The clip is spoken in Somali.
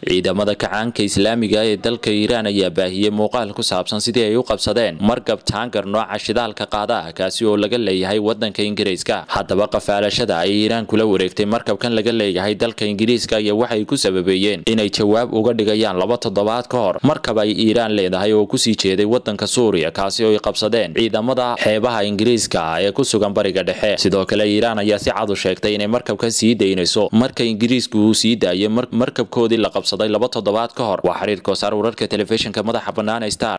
ciidamada kacaanka islaamiga ee dalka iiraan ayaa baahiyey muuqaal ku saabsan sidii ay u qabsadeen markab taangar nooca shidaalka qaada ah kaasi oo laga leeyahay wadanka ingiriiska haddaba qafaalashada ay iiraan kula wareegtay markabkan laga leeyahay dalka ingiriiska ayaa waxay ku sababeeyeen inay jawaab uga dhigayaan laba toddobaad ka hor markab ay iiraan leedahay oo kusii jeeday wadanka suuriya kaasi oo ay qabsadeen ciidamada xeebaha ingiriiska ah ee ku sugan bariga dhexe sidoo kale iiraan ayaa si cad u sheegtay inay markabkan sii daynayso marka ingiriisku uu sii daayay markabkoodii la qabsaday laba toddobaad ka hor waa xiriir koosaar wararka telefishinka madaxa bannaan star